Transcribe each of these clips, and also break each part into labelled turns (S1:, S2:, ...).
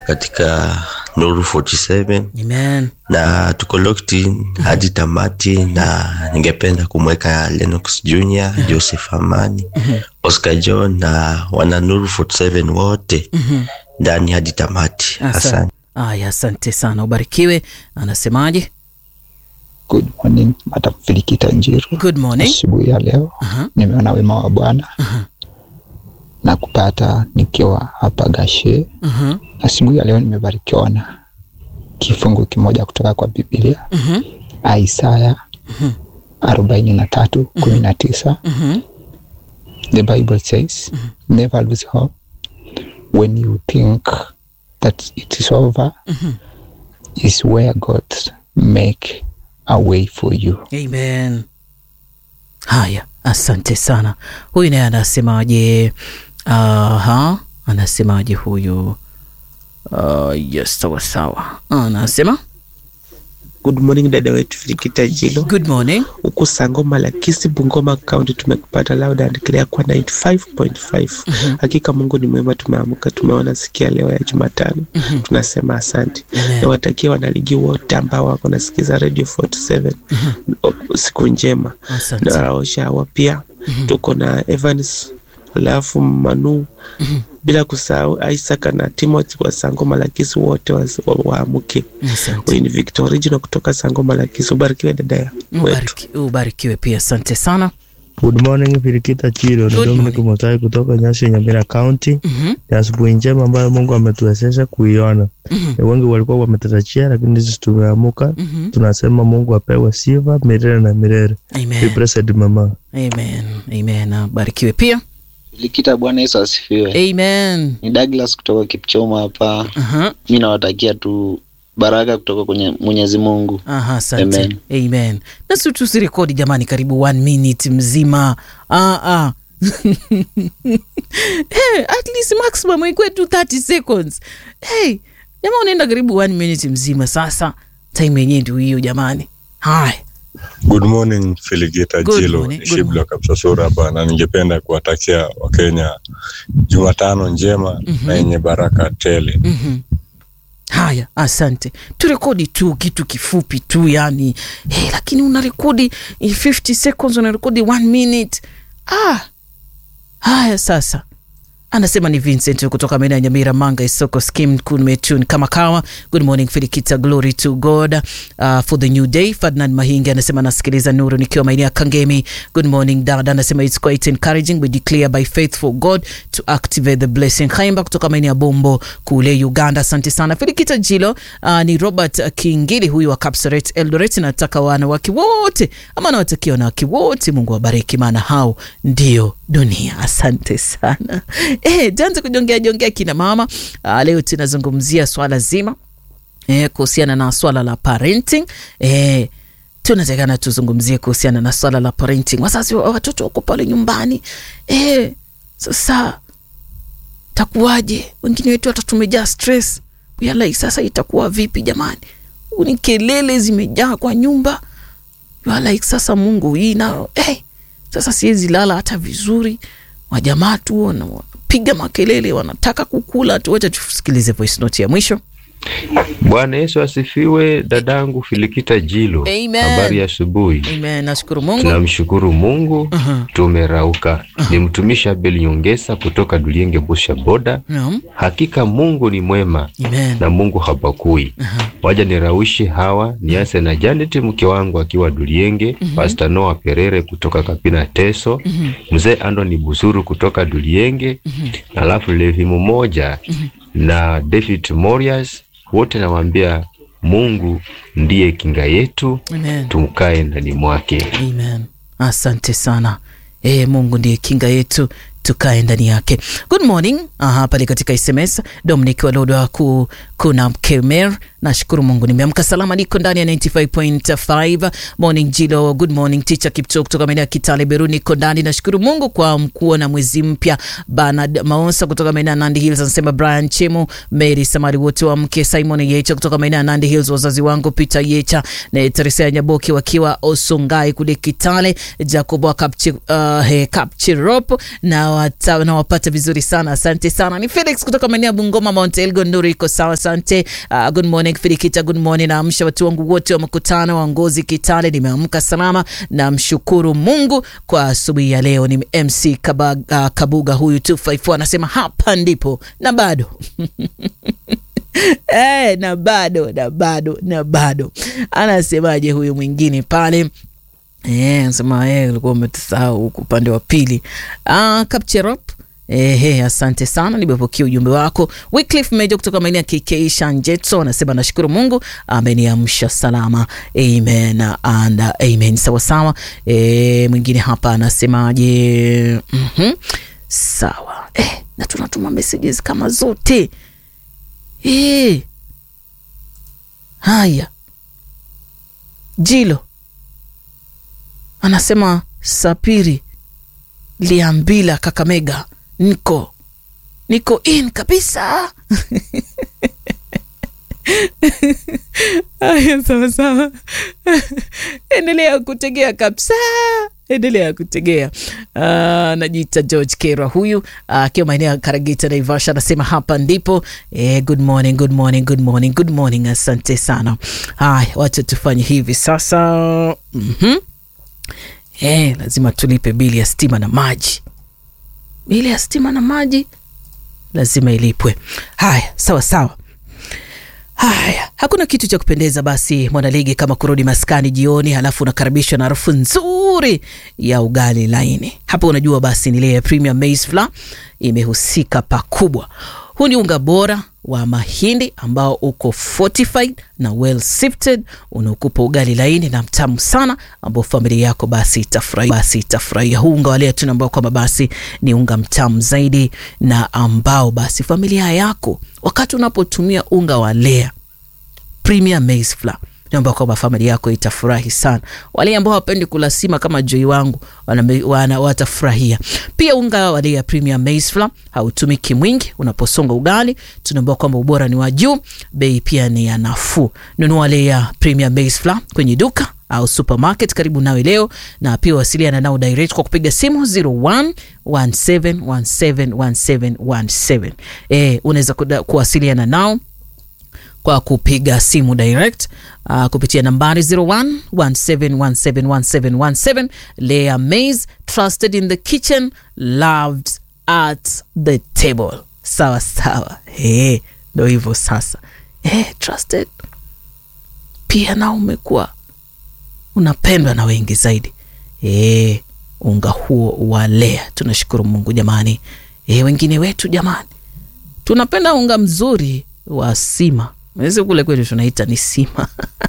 S1: katika Nuru 47
S2: Amen.
S1: na tuko locked in hadi tamati, na ningependa kumweka Lennox Junior, Joseph Amani, Oscar John na wana Nuru 47 wote ndani hadi tamati. Asante.
S2: Aya, asante sana, ubarikiwe. Anasemaje?
S3: Good morning, Madam Filikita Njiru.
S2: Good morning.
S3: Asubuhi ya leo
S2: Aha.
S3: nimeona wema wa Bwana na kupata nikiwa hapa Gashe.
S2: Mhm.
S3: Asubuhi ya leo nimebarikiwa na kifungu kimoja kutoka kwa Biblia,
S2: Mhm.
S3: Isaya arobaini na tatu kumi na tisa.
S2: Mhm.
S3: The Bible says, never lose hope when you think that it is over is where God make a way for you.
S2: Amen. Haya, asante sana. Huyu naye anasemaje? Aha, anasemaje huyu? Uh, yes, sawa sawa. Anasema
S4: Good morning dada wetu Filikita Jilo,
S2: good morning.
S4: huku Sangoma Lakisi, Bungoma County, tumekupata loud and clear kwa 95.5. Hakika Mungu ni mwema, tumeamka tumeona sikia leo ya Jumatano, tunasema asante.
S2: Amen.
S4: Nawatakia wanaligi wote ambao wako nasikiza Radio 47 o- siku njema,
S2: Asante.
S4: na Raoshawa pia tuko na Evans alafu Manu bila kusahau Isaac na Timothy wa Sangoma Lakisi, wote waamke wa, waamuke.
S2: Asante.
S4: Huyu ni Victor Original kutoka Sangoma Lakisi. Ubarikiwe dada ya wetu.
S2: Ubariki, ubarikiwe pia, asante sana.
S5: Good morning Filikita Chiro, ni
S2: Good
S5: Dominic
S2: morning.
S5: Mutai kutoka Nyasi Nyamira County.
S2: Mhm.
S5: Ni asubuhi njema ambayo Mungu ametuwezesha kuiona. Ni wengi walikuwa wametarajia, lakini sisi tumeamuka.
S2: Mhm.
S5: Tunasema Mungu apewe sifa milele na milele. Be
S2: Amen.
S5: blessed mama.
S2: Amen. Amen. Abarikiwe pia.
S6: Likita, Bwana Yesu asifiwe.
S2: Amen.
S6: Ni Douglas kutoka Kipchomo hapa.
S2: Aha.
S6: Mi nawatakia tu baraka kutoka kwenye Mwenyezi Mungu.
S2: Aha, asante.
S6: Amen.
S2: Amen. Nasi tusirekodi jamani, karibu one minute mzima. Ah, ah. hey, at least maximum ikuwe tu 30 seconds. Hey, jamaa unaenda karibu one minute mzima sasa. Time yenyewe ndio hiyo jamani. Haya.
S7: Good morning Filigita
S2: Good
S7: Jilo,
S2: morning, good
S7: Shibla
S2: morning.
S7: Kapsasura hapa, na ningependa kuwatakia Wakenya Jumatano njema na yenye baraka tele.
S2: Mhm. Haya, asante. Turekodi tu kitu kifupi tu yani. Hey, lakini unarekodi in 50 seconds, unarekodi one minute. Ah. Haya sasa. Anasema ni Vincent kutoka maeneo ya Nyamira, Manga, Isoko, Skim, Kumetun, kama kawa. Good morning Filikita, glory to God uh, for the new day. Ferdinand Mahingi anasema nasikiliza Nuru nikiwa maeneo ya Kangemi. Good morning dada, anasema it's quite encouraging we declare by faith for God to activate the blessing. Khaimba kutoka maeneo ya Bombo kule Uganda, asante sana Filikita Jilo. Uh, ni Robert Kingili huyu wa Kapsaret Eldoret. Nataka wanawake wote ama nawatakia wanawake wote, Mungu wabariki, maana hao ndio dunia. Asante sana. Eh, tuanze kujongea jongea kina mama. Uh, leo tunazungumzia swala zima eh, kuhusiana na swala la parenting eh, tunatakana tuzungumzie kuhusiana na swala la parenting. Wazazi wa watoto wako pale nyumbani eh, sasa takuwaje? Wengine wetu hata tumejaa stress yalai, sasa itakuwa vipi jamani? Ni kelele zimejaa kwa nyumba yalai, sasa Mungu hii nayo eh, sasa siwezi lala hata vizuri. Wajamaa tu wana- wanapiga makelele, wanataka kukula tu. Wacha tusikilize voice note ya mwisho.
S8: Bwana Yesu asifiwe. Dadangu Filikita Jilo,
S2: Amen.
S8: habari ya asubuhi.
S2: Amen, nashukuru Mungu.
S8: Tunamshukuru Mungu,
S2: Aha.
S8: tumerauka. Ni mtumishi Abel Nyongesa kutoka Dulienge Busha Boda.
S2: Naam.
S8: Hakika Mungu ni mwema
S2: Amen.
S8: na Mungu habakui. Waja niraushi hawa nianze na Janet mke wangu akiwa Dulienge, Pastor Noah Perere kutoka Kapina Teso, mzee Andoni Busuru kutoka Dulienge, na alafu Levi mmoja na David Morias, wote nawaambia Mungu ndiye kinga yetu,
S2: Amen.
S8: tumkae ndani mwake.
S2: Amen. Asante sana. E, Mungu ndiye kinga yetu tukae ndani yake. Good morning. Aha, pale katika SMS Dominic Walodo ku kuna Kemer. Nashukuru Mungu nimeamka salama, niko ndani ya 95.5. Morning Jilo, good morning teacher Kipcho kutoka maeneo ya Kitale Beru, niko ndani. Nashukuru Mungu kwa mkuo na mwezi mpya. Bernard Maonsa kutoka maeneo ya Nandi Hills anasema Brian Chemo, Mary Samari wote wa mke Simon Yecha kutoka maeneo ya Nandi Hills, wazazi wangu Peter Yecha na Teresa Nyaboki wakiwa Osongai kule Kitale, Jacob wa Kapchi, uh, he, Kapchirop na nawata- nawapata vizuri sana asante sana ni felix kutoka maeneo ya bungoma mount elgon nuru iko sawa asante uh, good morning fidikita good morning naamsha watu wangu wote wa mkutano wa ngozi kitale nimeamka salama namshukuru mungu kwa asubuhi ya leo ni mc Kabaga, uh, kabuga huyu 254 anasema hapa ndipo na bado Eh, na bado na bado na bado anasemaje huyu mwingine pale Eh, nasema eh, ulikuwa umetusahau huku upande wa pili. Ah, Kapcherop Ehe, asante sana, nimepokea ujumbe wako. Wycliffe Meja kutoka maeneo ya KK Shanjetso anasema nashukuru Mungu ameniamsha salama. Amen and uh, amen. Sawa sawa. E, mwingine hapa anasemaje? Mhm. Sawa. Eh, na tunatuma messages kama zote. Eh. Haya. Jilo anasema Sapiri Liambila Kakamega, niko niko in kabisa. Aya, sawa sawa, endelea kutegea kabisa, endelea kutegea. Uh, najiita George Kera huyu akiwa uh, maeneo ya Karagita Naivasha, anasema hapa ndipo. Eh, good morning, good morning, good morning, good morning. Asante sana. Haya, wacha tufanye hivi sasa. mm-hmm. Eh, lazima tulipe bili ya stima na maji. Bili ya stima na maji lazima ilipwe. Haya, sawa sawa. Haya, hakuna kitu cha kupendeza basi mwanaligi kama kurudi maskani jioni, halafu unakaribishwa na harufu nzuri ya ugali laini. Hapo unajua basi ni ile ya Premium Maize Flour imehusika pakubwa. Huu ni unga bora wa mahindi ambao uko fortified na well sifted, unaokupa ugali laini na mtamu sana, ambao familia yako basi itafurahia. Basi itafurahia huu unga wa lea tuna ambao kwamba basi ni unga mtamu zaidi, na ambao basi familia yako wakati unapotumia unga wa lea Premium Maize Flour naomba kwamba familia yako itafurahi sana. Wale ambao hawapendi kula sima kama Joy wangu wana, wana, watafurahia pia. Unga wa Lea Premium Maize Flour hautumiki mwingi unaposonga ugali. Tunaambiwa kwamba ubora ni wa juu, bei pia ni ya nafuu. Nunua Lea Premium Maize Flour kwenye duka au supermarket karibu nawe leo, na pia wasiliana nao direct kwa kupiga simu 0117171717. Eh, unaweza kuwasiliana nao kwa kupiga simu direct uh, kupitia nambari 0117171717. Lea Maize, trusted in the kitchen, loved at the table. Sawa sawa, hey, ndo hivyo sasa. Hey, trusted pia nao umekuwa unapendwa na wengi zaidi. Hey, unga huo wa Lea, tunashukuru Mungu jamani. Hey, wengine wetu jamani, tunapenda unga mzuri wa sima Mwezi kule kwetu tunaita ni sima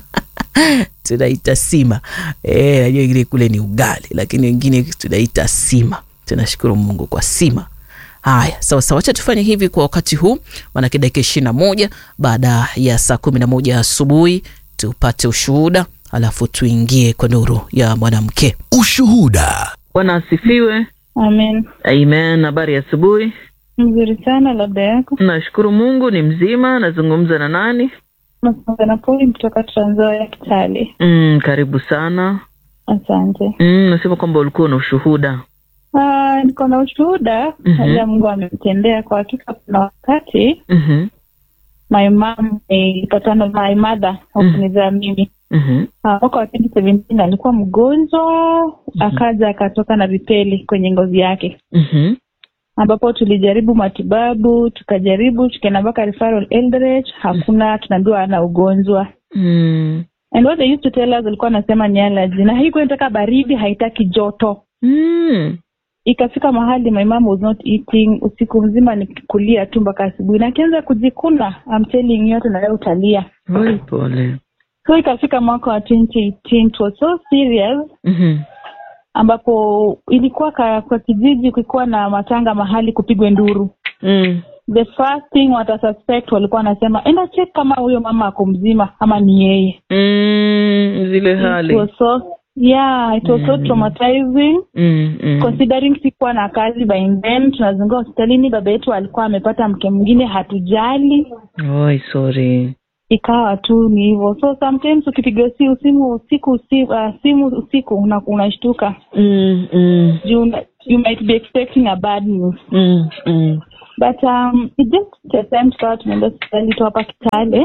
S2: tunaita sima e, najua ingine kule ni ugali, lakini wengine tunaita sima. Tunashukuru Mungu kwa sima. Haya, sawa sawa, wacha tufanye hivi kwa wakati huu, manake dakika ishirini na moja baada ya saa kumi na moja asubuhi tupate ushuhuda, alafu tuingie kwa nuru ya mwanamke.
S9: Ushuhuda.
S2: Bwana asifiwe.
S10: Amen.
S2: Amen. Habari ya asubuhi.
S10: Mzuri sana, labda yako.
S2: Nashukuru Mungu ni mzima. Nazungumza na nani?
S10: Nazungumza na Poli kutoka Trans Nzoia Kitale.
S2: Mm, karibu sana.
S10: Asante.
S2: Mm, nasema kwamba ulikuwa na ushuhuda.
S10: Ah, niko na ushuhuda
S2: Mhm.
S10: labda Mungu amemtendea. Kwa hakika, kuna wakati
S2: Mhm.
S10: my mom ilipatana my mother hakunizaa mimi
S2: Mhm.
S10: Ah, mwaka wa 2017 alikuwa mgonjwa akaja akatoka na vipele kwenye ngozi yake
S2: Mhm.
S10: ambapo tulijaribu matibabu tukajaribu tukaenda mpaka referral Eldoret hakuna tunaambiwa ana ugonjwa
S2: Mm.
S10: and what they used to tell us alikuwa anasema ni allergy na haikuwa inataka baridi haitaki joto
S2: Mm.
S10: ikafika mahali my mom was not eating usiku mzima nikulia tu mpaka asubuhi na akianza kujikuna I'm telling you hata na wewe utalia
S2: Pole pole.
S10: so ikafika mwaka wa 2018 it was so serious
S2: Mhm.
S10: ambapo ilikuwa ka, kwa kijiji kulikuwa na matanga mahali kupigwe nduru
S2: Mm.
S10: the first thing wata suspect walikuwa wanasema enda check kama huyo mama ako mzima ama ni yeye
S2: Mm. Zile
S10: it
S2: hali.
S10: was so yeah it was so
S2: Mm.
S10: traumatizing
S2: Mm. Mm.
S10: considering sikuwa na kazi by then tunazunguka hospitalini baba yetu alikuwa amepata mke mwingine hatujali
S2: Oi, sorry.
S10: ikawa tu ni hivyo so sometimes ukipiga simu simu usiku usi, uh, simu usiku una- unashtuka
S2: mm, mm,
S10: you, you might be expecting a bad news
S2: mm, mm.
S10: but um, it just a time tukawa tumeenda hospitali tu hapa kitale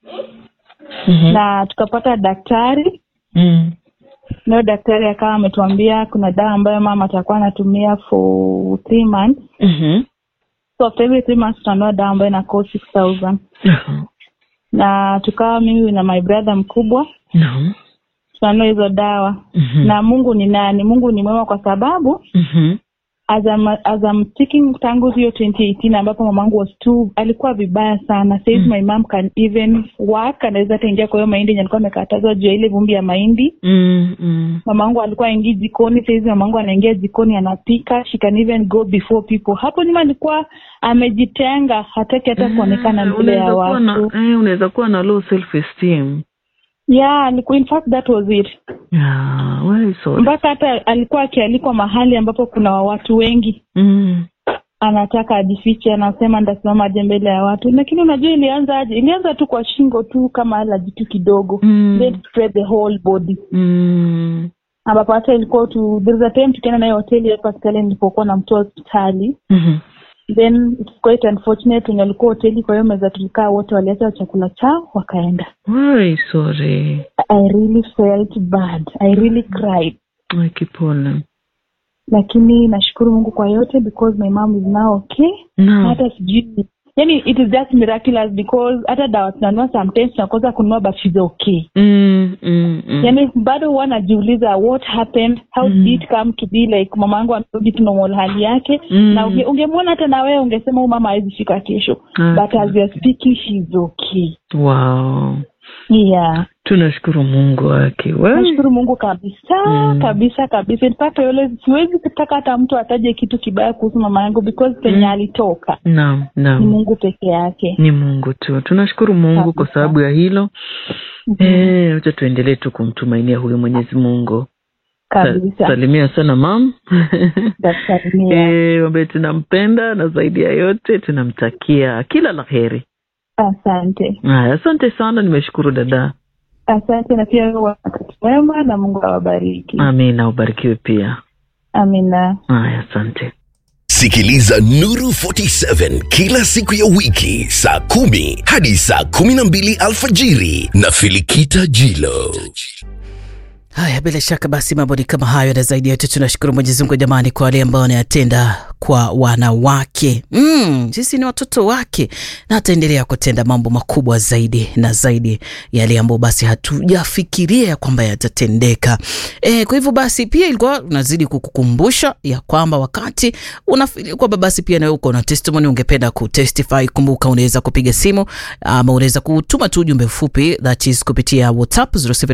S2: Mhm.
S10: na tukapata daktari
S2: Mm.
S10: nayo daktari akawa ametuambia kuna dawa ambayo mama atakuwa anatumia for three months
S2: Mhm.
S10: so after every three months tunanua dawa ambayo ina cost six thousand
S2: Aha.
S10: na tukawa mimi na my brother mkubwa
S2: Naam.
S10: tunanua hizo dawa
S2: Mhm.
S10: na mungu ni nani mungu ni mwema kwa sababu
S2: Mhm.
S10: as I'm, as I'm speaking tangu hiyo 2018 ambapo mamangu was too alikuwa vibaya sana says
S2: Mm.
S10: my mom can even work anaweza hata ingia kwa hiyo mahindi yenye alikuwa amekatazwa juu ya ile vumbi ya mahindi
S2: Mm, mm.
S10: mamangu alikuwa aingi jikoni sahizi mamangu anaingia jikoni anapika she can even go before people hapo nyuma alikuwa amejitenga hataki hata kuonekana
S2: Eh,
S10: mbele ya
S2: unaweza kuwa na-
S10: watu
S2: eh, unaweza kuwa na low self esteem
S10: yeah alikuwa in fact that was it
S2: yeah, very sorry.
S10: mpaka hata alikuwa akialikwa mahali ambapo kuna watu wengi
S2: Mm.
S10: anataka ajifiche anasema ndasimama aje mbele ya watu lakini unajua ilianza aje ilianza tu kwa shingo tu kama alaji tu kidogo
S2: Mm.
S10: then spread the whole body
S2: Mm.
S10: ambapo hata ilikuwa tu there is a time tukienda naye hoteli hapa hospitali nilipokuwa na mtoa hospitali
S2: Mhm.
S10: then it's quite unfortunate wenye walikuwa hoteli kwa hiyo meza tulikaa wote waliacha chakula chao wakaenda
S2: Very sorry.
S10: i really felt bad i really cried
S2: Ay, kipole.
S10: lakini nashukuru mungu kwa yote because my mom is now okay
S2: Naam.
S10: hata sijui yani it is just miraculous because hata dawa tunanua sometimes tunakosa kununua but she's okay
S2: Mm, mm, mm.
S10: yani bado huwa najiuliza what happened how
S2: Mm.
S10: did it come to be like mama yangu amerudi tu normal hali yake
S2: Mm.
S10: na unge- ungemwona hata na wewe ungesema huyu mama hawezi fika kesho
S2: Ah,
S10: but as we are speaking she's okay
S2: Wow.
S10: yeah
S2: tunashukuru mungu wake We-
S10: nashukuru mungu kabisa
S2: Mm.
S10: kabisa kabisa In fact, I always siwezi kutaka hata mtu ataje kitu kibaya kuhusu mama yangu because penye
S2: Mm.
S10: alitoka
S2: naam
S10: ni
S2: naam
S10: mungu peke yake
S2: ni mungu tu tunashukuru mungu kwa
S10: Kabisa.
S2: sababu ya hilo
S10: Mhm.
S2: Eh, wacha tuendelee tu kumtumainia huyu mwenyezi mungu Sa-
S10: kabisa
S2: salimia sana mam
S10: Tasalimia.
S2: Eh, ambaye tunampenda na zaidi ya yote tunamtakia kila la heri
S10: asante
S2: haya asante sana nimeshukuru dada
S10: asante na pia wewe wakati mwema na mungu awabariki
S2: amina ubarikiwe pia
S10: amina
S2: haya asante
S9: Sikiliza Nuru 47 kila siku ya wiki saa kumi hadi saa kumi na mbili alfajiri na Filikita Jilo.
S2: haya bila shaka basi mambo ni kama hayo na zaidi ya yote tunashukuru mwenyezi mungu jamani kwa wale ambao wanayatenda kwa wanawake mm, sisi ni watoto wake na ataendelea kutenda mambo makubwa zaidi na zaidi yale ambayo basi hatujafikiria ya kwamba yatatendeka e, kwa hivyo basi pia ilikuwa unazidi kukukumbusha ya kwamba wakati unafikiri kwamba basi pia nawe uko na testimony ungependa kutestify kumbuka unaweza kupiga simu ama unaweza kutuma tu ujumbe mfupi that is kupitia whatsapp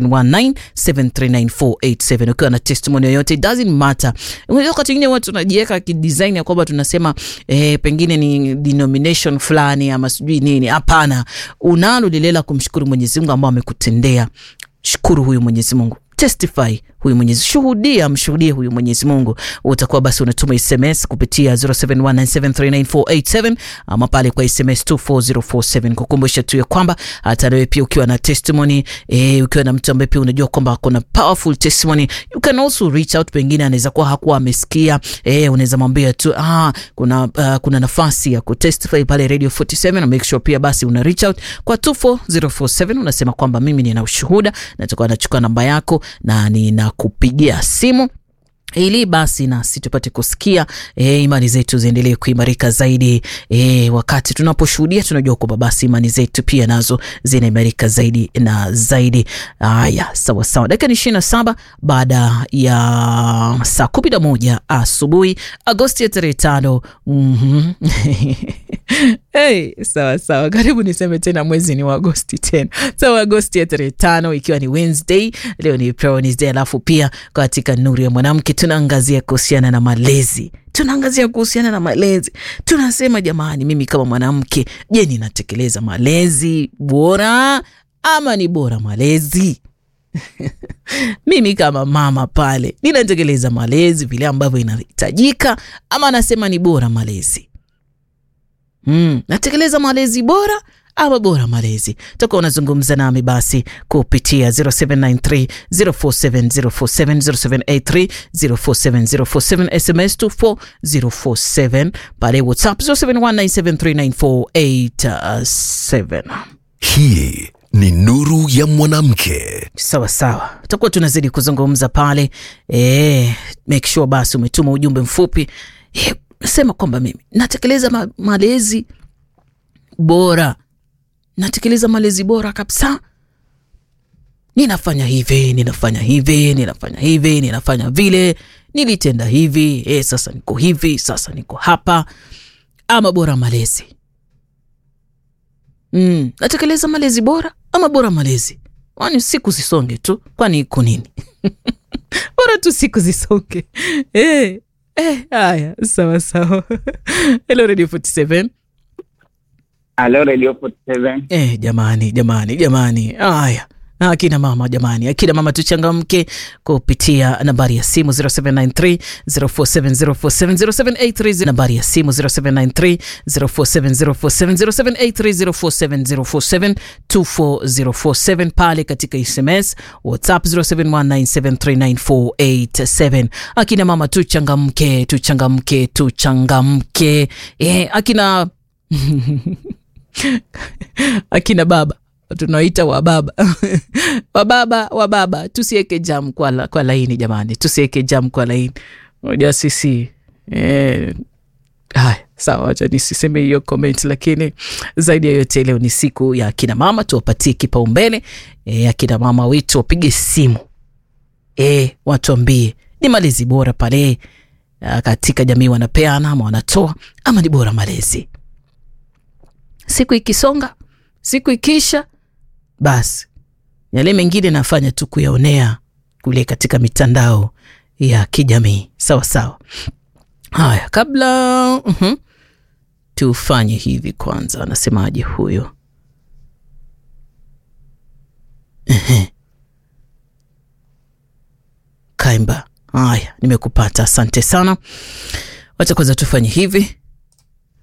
S2: 0719739487 ukiwa na testimony yoyote it doesn't matter Unajua wakati ingine watu tunajiweka kidesign ya kwamba tunasema eh, pengine ni denomination fulani ama sijui nini hapana unalo lile la kumshukuru mwenyezi mungu ambao amekutendea shukuru huyu mwenyezi mungu testify huyu mwenyezi shuhudia mshuhudie huyu mwenyezi mungu utakuwa basi unatuma sms kupitia 0719739487 ama pale kwa sms 24047 kukumbusha tu ya kwamba hata nawe pia ukiwa na testimony eh, ukiwa na mtu ambaye pia unajua kwamba kuna powerful testimony you can also reach out pengine anaweza kuwa hakuwa amesikia eh, unaweza mwambia tu ah, kuna, uh, kuna nafasi ya kutestify pale radio 47 na make sure pia basi una reach out kwa 24047 unasema kwamba mimi nina ushuhuda natakuwa nachukua namba yako na ninakupigia simu ili basi nasi tupate kusikia e, imani zetu ziendelee kuimarika zaidi e, wakati tunaposhuhudia tunajua kwamba basi imani zetu pia nazo zinaimarika zaidi na zaidi haya sawa sawa dakika ni ishirini na saba baada ya saa kumi na moja asubuhi agosti ya tarehe tano mm-hmm. hey, sawa sawa karibu niseme tena mwezi ni wa agosti tena sawa agosti ya tarehe tano ikiwa ni wednesday leo ni Wednesday alafu pia katika nuru ya mwanamke tunaangazia kuhusiana na malezi tunaangazia kuhusiana na malezi tunasema jamani mimi kama mwanamke je ninatekeleza malezi bora ama ni bora malezi mimi kama mama pale ninatekeleza malezi vile ambavyo inahitajika ama nasema ni bora malezi mm, natekeleza malezi bora ama bora malezi? Utakuwa unazungumza nami basi kupitia 0793 047047 0783 047047 SMS 24047 pale WhatsApp 0719739487.
S9: Hii ni nuru ya mwanamke.
S2: Sawa sawa, tutakuwa tunazidi kuzungumza pale e, make sure basi umetuma ujumbe mfupi e, sema kwamba mimi natekeleza ma malezi bora, natekeleza malezi bora kabisa, ninafanya hivi, ninafanya hivi, ninafanya hivi, ninafanya vile, nilitenda hivi e, sasa niko hivi, sasa niko hapa, ama bora malezi mm, natekeleza malezi bora ama bora malezi kwani siku zisonge tu kwani iko nini bora tu siku zisonge eh, eh, haya sawa sawa hello radio 47
S11: Halo Radio 47.
S2: eh, jamani jamani jamani haya akina mama jamani akina mama tuchangamke kupitia nambari ya simu 0793 047047 nambari ya simu 0793 047047 0783 047047 pale katika sms whatsapp 0719739487 akina mama tuchangamke tuchangamke tuchangamke eh, akina akina baba tunaita wababa wababa wababa tusiweke jam kwa, la, kwa laini jamani tusiweke jam kwa laini moja sisi eh, haya sawa wacha nisiseme hiyo comment lakini zaidi ya yote leo ni siku ya akina mama tuwapatie kipaumbele e, akina mama wetu wapige simu e, watuambie ni malezi bora pale ah, katika jamii wanapeana ama wanatoa ama ni bora malezi siku ikisonga siku ikisha basi yale mengine nafanya tu kuyaonea kule katika mitandao ya kijamii sawa sawa haya kabla uh-huh, tufanye hivi kwanza anasemaje huyo Ehe. kaimba haya nimekupata asante sana wacha kwanza tufanye hivi